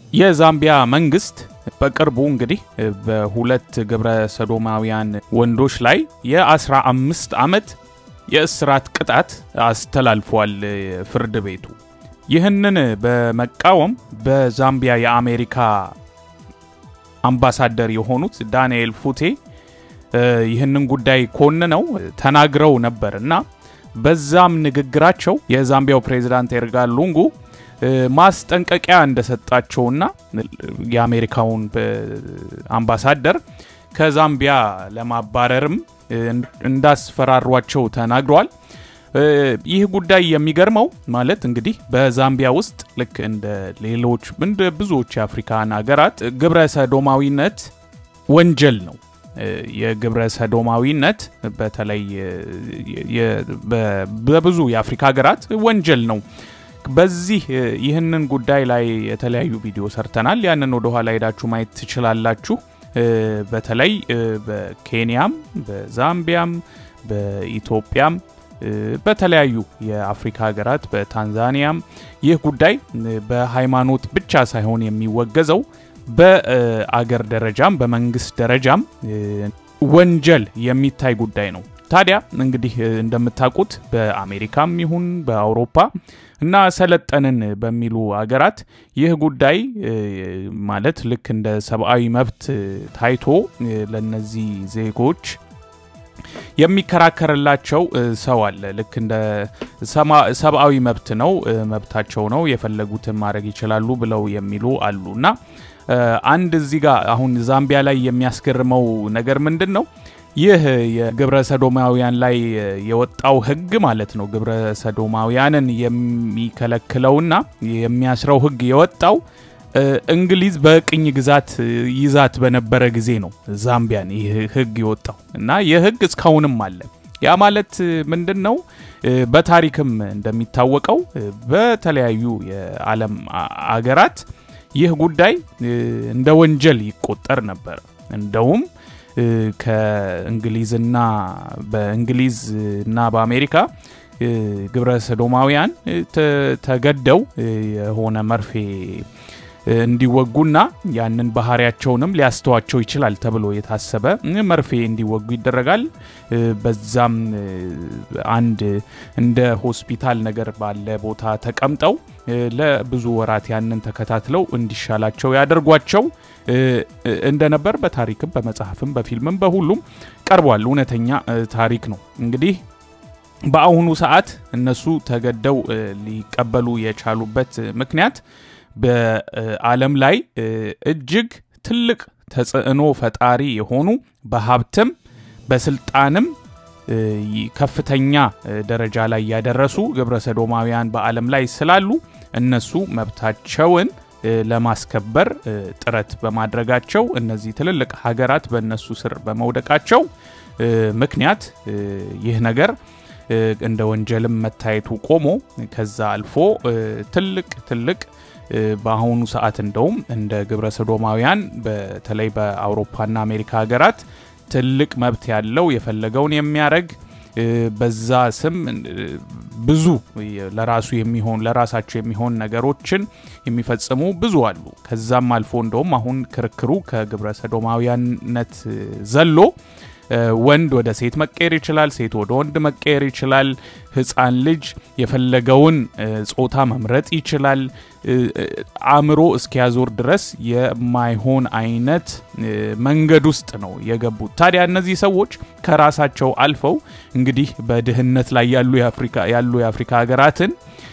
የዛምቢያ መንግስት በቅርቡ እንግዲህ በሁለት ግብረ ሰዶማውያን ወንዶች ላይ የ15 ዓመት የእስራት ቅጣት አስተላልፏል ፍርድ ቤቱ። ይህንን በመቃወም በዛምቢያ የአሜሪካ አምባሳደር የሆኑት ዳንኤል ፉቴ ይህንን ጉዳይ ኮንነው ተናግረው ነበር እና በዛም ንግግራቸው የዛምቢያው ፕሬዚዳንት ኤድጋር ሉንጉ ማስጠንቀቂያ እንደሰጣቸውና የአሜሪካውን አምባሳደር ከዛምቢያ ለማባረርም እንዳስፈራሯቸው ተናግረዋል። ይህ ጉዳይ የሚገርመው ማለት እንግዲህ በዛምቢያ ውስጥ ልክ እንደ ሌሎች እንደ ብዙዎች የአፍሪካን ሀገራት ግብረ ሰዶማዊነት ወንጀል ነው። የግብረ ሰዶማዊነት በተለይ በብዙ የአፍሪካ ሀገራት ወንጀል ነው። በዚህ ይህንን ጉዳይ ላይ የተለያዩ ቪዲዮ ሰርተናል። ያንን ወደ ኋላ ሄዳችሁ ማየት ትችላላችሁ። በተለይ በኬንያም፣ በዛምቢያም፣ በኢትዮጵያም በተለያዩ የአፍሪካ ሀገራት በታንዛኒያም ይህ ጉዳይ በሃይማኖት ብቻ ሳይሆን የሚወገዘው በአገር ደረጃም በመንግስት ደረጃም ወንጀል የሚታይ ጉዳይ ነው። ታዲያ እንግዲህ እንደምታውቁት በአሜሪካም ይሁን በአውሮፓ እና ሰለጠንን በሚሉ አገራት ይህ ጉዳይ ማለት ልክ እንደ ሰብአዊ መብት ታይቶ ለነዚህ ዜጎች የሚከራከርላቸው ሰው አለ። ልክ እንደ ሰብአዊ መብት ነው፣ መብታቸው ነው፣ የፈለጉትን ማድረግ ይችላሉ ብለው የሚሉ አሉ እና አንድ እዚህ ጋር አሁን ዛምቢያ ላይ የሚያስገርመው ነገር ምንድን ነው? ይህ የግብረ ሰዶማውያን ላይ የወጣው ሕግ ማለት ነው ግብረ ሰዶማውያንን የሚከለክለውና የሚያስረው ሕግ የወጣው እንግሊዝ በቅኝ ግዛት ይዛት በነበረ ጊዜ ነው ዛምቢያን ይህ ሕግ የወጣው እና ይህ ሕግ እስካሁንም አለ። ያ ማለት ምንድን ነው? በታሪክም እንደሚታወቀው በተለያዩ የዓለም አገራት ይህ ጉዳይ እንደ ወንጀል ይቆጠር ነበር። እንደውም ከእንግሊዝና በእንግሊዝና በአሜሪካ ግብረ ሰዶማውያን ተገደው የሆነ መርፌ እንዲወጉና ያንን ባህሪያቸውንም ሊያስተዋቸው ይችላል ተብሎ የታሰበ መርፌ እንዲወጉ ይደረጋል። በዛም አንድ እንደ ሆስፒታል ነገር ባለ ቦታ ተቀምጠው ለብዙ ወራት ያንን ተከታትለው እንዲሻላቸው ያደርጓቸው እንደነበር በታሪክም በመጽሐፍም በፊልምም በሁሉም ቀርቧል። እውነተኛ ታሪክ ነው። እንግዲህ በአሁኑ ሰዓት እነሱ ተገደው ሊቀበሉ የቻሉበት ምክንያት በዓለም ላይ እጅግ ትልቅ ተጽዕኖ ፈጣሪ የሆኑ በሀብትም በስልጣንም ከፍተኛ ደረጃ ላይ ያደረሱ ግብረ ሰዶማውያን በዓለም ላይ ስላሉ እነሱ መብታቸውን ለማስከበር ጥረት በማድረጋቸው እነዚህ ትልልቅ ሀገራት በእነሱ ስር በመውደቃቸው ምክንያት ይህ ነገር እንደ ወንጀልም መታየቱ ቆሞ ከዛ አልፎ ትልቅ ትልቅ በአሁኑ ሰዓት እንደውም እንደ ግብረ ሰዶማውያን በተለይ በአውሮፓና አሜሪካ ሀገራት ትልቅ መብት ያለው የፈለገውን የሚያደርግ በዛ ስም ብዙ ለራሱ የሚሆን ለራሳቸው የሚሆን ነገሮችን የሚፈጽሙ ብዙ አሉ። ከዛም አልፎ እንደውም አሁን ክርክሩ ከግብረ ሰዶማውያንነት ዘሎ ወንድ ወደ ሴት መቀየር ይችላል። ሴት ወደ ወንድ መቀየር ይችላል። ሕፃን ልጅ የፈለገውን ጾታ መምረጥ ይችላል። አእምሮ እስኪያዞር ድረስ የማይሆን አይነት መንገድ ውስጥ ነው የገቡት። ታዲያ እነዚህ ሰዎች ከራሳቸው አልፈው እንግዲህ በድህነት ላይ ያሉ የአፍሪካ ሀገራትን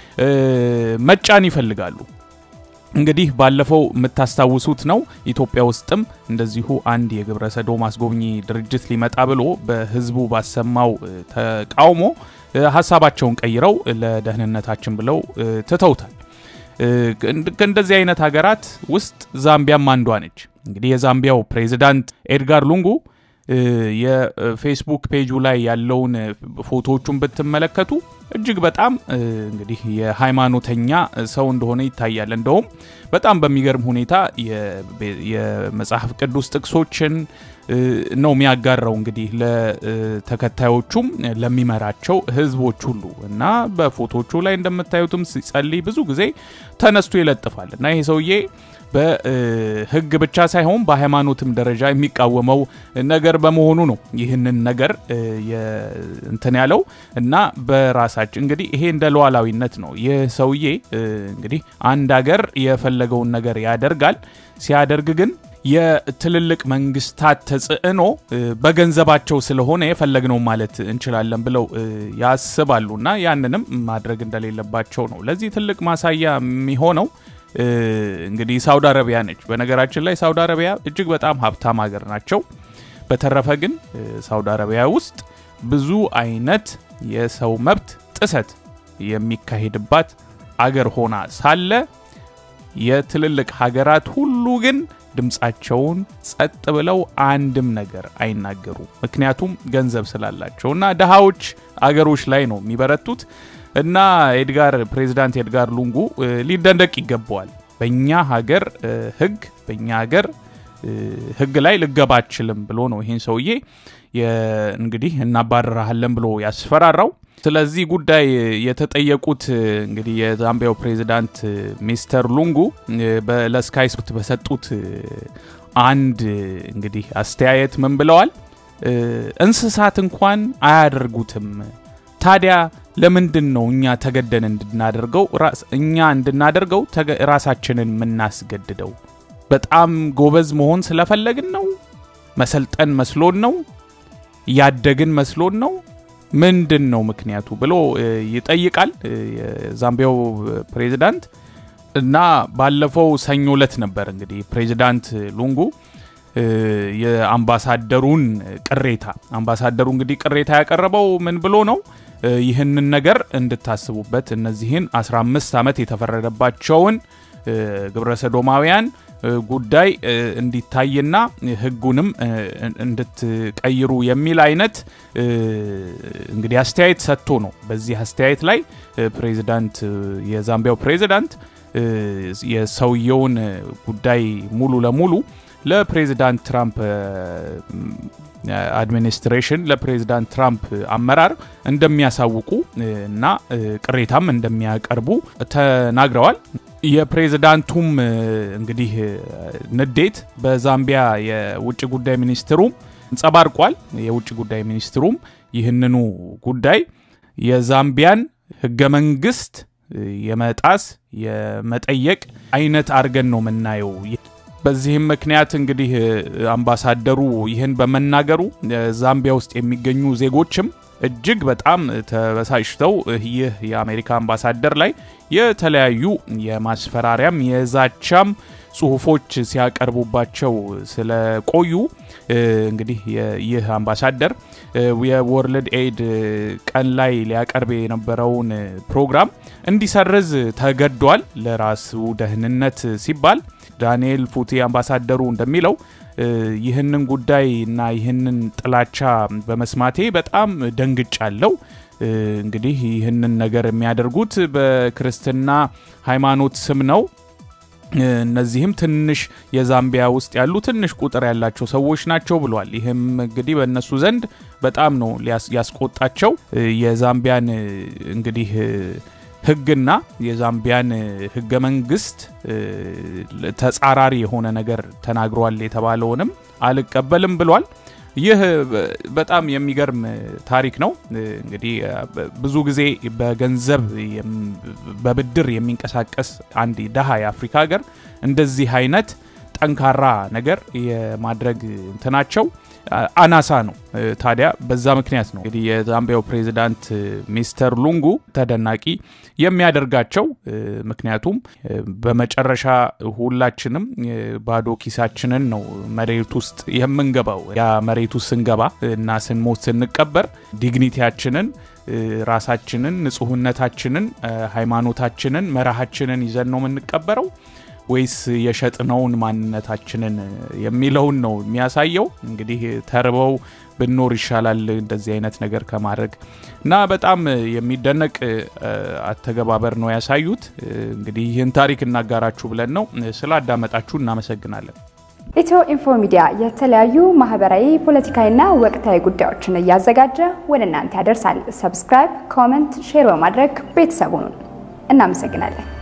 መጫን ይፈልጋሉ። እንግዲህ ባለፈው የምታስታውሱት ነው። ኢትዮጵያ ውስጥም እንደዚሁ አንድ የግብረ ሰዶም አስጎብኚ ድርጅት ሊመጣ ብሎ በህዝቡ ባሰማው ተቃውሞ ሀሳባቸውን ቀይረው ለደህንነታችን ብለው ትተውታል። ከእንደዚህ አይነት ሀገራት ውስጥ ዛምቢያም አንዷ ነች። እንግዲህ የዛምቢያው ፕሬዚዳንት ኤድጋር ሉንጉ የፌስቡክ ፔጁ ላይ ያለውን ፎቶዎቹን ብትመለከቱ እጅግ በጣም እንግዲህ የሃይማኖተኛ ሰው እንደሆነ ይታያል። እንደውም በጣም በሚገርም ሁኔታ የመጽሐፍ ቅዱስ ጥቅሶችን ነው የሚያጋራው እንግዲህ ለተከታዮቹም ለሚመራቸው ህዝቦች ሁሉ እና በፎቶቹ ላይ እንደምታዩትም ሲጸልይ ብዙ ጊዜ ተነስቶ ይለጥፋል እና ይሄ ሰውዬ በህግ ብቻ ሳይሆን በሃይማኖትም ደረጃ የሚቃወመው ነገር በመሆኑ ነው ይህንን ነገር እንትን ያለው እና በራሳችን እንግዲህ ይሄ እንደ ሉዓላዊነት ነው። ይህ ሰውዬ እንግዲህ አንድ ሀገር የፈለገውን ነገር ያደርጋል። ሲያደርግ ግን የትልልቅ መንግስታት ተጽዕኖ በገንዘባቸው ስለሆነ የፈለግነው ማለት እንችላለን ብለው ያስባሉ እና ያንንም ማድረግ እንደሌለባቸው ነው። ለዚህ ትልቅ ማሳያ የሚሆነው እንግዲህ ሳውዲ አረቢያ ነች። በነገራችን ላይ ሳውዲ አረቢያ እጅግ በጣም ሀብታም ሀገር ናቸው። በተረፈ ግን ሳውዲ አረቢያ ውስጥ ብዙ አይነት የሰው መብት ጥሰት የሚካሄድባት አገር ሆና ሳለ የትልልቅ ሀገራት ሁሉ ግን ድምፃቸውን ጸጥ ብለው አንድም ነገር አይናገሩም። ምክንያቱም ገንዘብ ስላላቸው እና ድሃዎች አገሮች ላይ ነው የሚበረቱት። እና ኤድጋር ፕሬዚዳንት ኤድጋር ሉንጉ ሊደንደቅ ይገባዋል። በእኛ ሀገር ህግ በእኛ ሀገር ህግ ላይ ልገባ አችልም ብሎ ነው ይህን ሰውዬ እንግዲህ እናባረራሃለን ብሎ ያስፈራራው። ስለዚህ ጉዳይ የተጠየቁት እንግዲህ የዛምቢያው ፕሬዚዳንት ሚስተር ሉንጉ ለስካይ ስፖርት በሰጡት አንድ እንግዲህ አስተያየት ምን ብለዋል? እንስሳት እንኳን አያደርጉትም ታዲያ ለምንድን ነው እኛ ተገደን እንድናደርገው እኛ እንድናደርገው ራሳችንን የምናስገድደው? በጣም ጎበዝ መሆን ስለፈለግን ነው? መሰልጠን መስሎን ነው? ያደግን መስሎን ነው? ምንድን ነው ምክንያቱ ብሎ ይጠይቃል የዛምቢያው ፕሬዚዳንት። እና ባለፈው ሰኞ ዕለት ነበር እንግዲህ ፕሬዚዳንት ሉንጉ የአምባሳደሩን ቅሬታ አምባሳደሩ እንግዲህ ቅሬታ ያቀረበው ምን ብሎ ነው ይህንን ነገር እንድታስቡበት እነዚህን 15 ዓመት የተፈረደባቸውን ግብረ ሰዶማውያን ጉዳይ እንዲታይና ሕጉንም እንድትቀይሩ የሚል አይነት እንግዲህ አስተያየት ሰጥቶ ነው። በዚህ አስተያየት ላይ ፕሬዚዳንት የዛምቢያው ፕሬዚዳንት የሰውየውን ጉዳይ ሙሉ ለሙሉ ለፕሬዚዳንት ትራምፕ አድሚኒስትሬሽን ለፕሬዚዳንት ትራምፕ አመራር እንደሚያሳውቁ እና ቅሬታም እንደሚያቀርቡ ተናግረዋል። የፕሬዚዳንቱም እንግዲህ ንዴት በዛምቢያ የውጭ ጉዳይ ሚኒስትሩም እንጸባርቋል። የውጭ ጉዳይ ሚኒስትሩም ይህንኑ ጉዳይ የዛምቢያን ህገ መንግስት የመጣስ የመጠየቅ አይነት አድርገን ነው የምናየው። በዚህም ምክንያት እንግዲህ አምባሳደሩ ይህን በመናገሩ ዛምቢያ ውስጥ የሚገኙ ዜጎችም እጅግ በጣም ተበሳጭተው ይህ የአሜሪካ አምባሳደር ላይ የተለያዩ የማስፈራሪያም የዛቻም ጽሁፎች ሲያቀርቡባቸው ስለቆዩ እንግዲህ ይህ አምባሳደር የወርልድ ኤድ ቀን ላይ ሊያቀርብ የነበረውን ፕሮግራም እንዲሰርዝ ተገዷል። ለራሱ ደህንነት ሲባል ዳንኤል ፉቲ አምባሳደሩ እንደሚለው ይህንን ጉዳይ እና ይህንን ጥላቻ በመስማቴ በጣም ደንግጫለሁ። እንግዲህ ይህንን ነገር የሚያደርጉት በክርስትና ሃይማኖት ስም ነው። እነዚህም ትንሽ የዛምቢያ ውስጥ ያሉ ትንሽ ቁጥር ያላቸው ሰዎች ናቸው ብሏል። ይህም እንግዲህ በእነሱ ዘንድ በጣም ነው ያስቆጣቸው። የዛምቢያን እንግዲህ ሕግና የዛምቢያን ሕገ መንግስት ተጻራሪ የሆነ ነገር ተናግሯል የተባለውንም አልቀበልም ብሏል። ይህ በጣም የሚገርም ታሪክ ነው። እንግዲህ ብዙ ጊዜ በገንዘብ በብድር የሚንቀሳቀስ አንድ ደሃ የአፍሪካ ሀገር እንደዚህ አይነት ጠንካራ ነገር የማድረግ እንትናቸው አናሳ ነው። ታዲያ በዛ ምክንያት ነው እንግዲህ የዛምቢያው ፕሬዚዳንት ሚስተር ሉንጉ ተደናቂ የሚያደርጋቸው። ምክንያቱም በመጨረሻ ሁላችንም ባዶ ኪሳችንን ነው መሬት ውስጥ የምንገባው። ያ መሬት ውስጥ ስንገባ እና ስንሞት ስንቀበር ዲግኒቲያችንን ራሳችንን፣ ንጹህነታችንን፣ ሃይማኖታችንን፣ መርሃችንን ይዘን ነው የምንቀበረው ወይስ የሸጥነውን ማንነታችንን የሚለውን ነው የሚያሳየው። እንግዲህ ተርበው ብኖር ይሻላል እንደዚህ አይነት ነገር ከማድረግ እና በጣም የሚደነቅ አተገባበር ነው ያሳዩት። እንግዲህ ይህን ታሪክ እናጋራችሁ ብለን ነው። ስላዳመጣችሁ እናመሰግናለን። ኢትዮ ኢንፎ ሚዲያ የተለያዩ ማህበራዊ፣ ፖለቲካዊና ወቅታዊ ጉዳዮችን እያዘጋጀ ወደ እናንተ ያደርሳል። ሰብስክራይብ፣ ኮመንት፣ ሼር በማድረግ ቤተሰቡን እናመሰግናለን።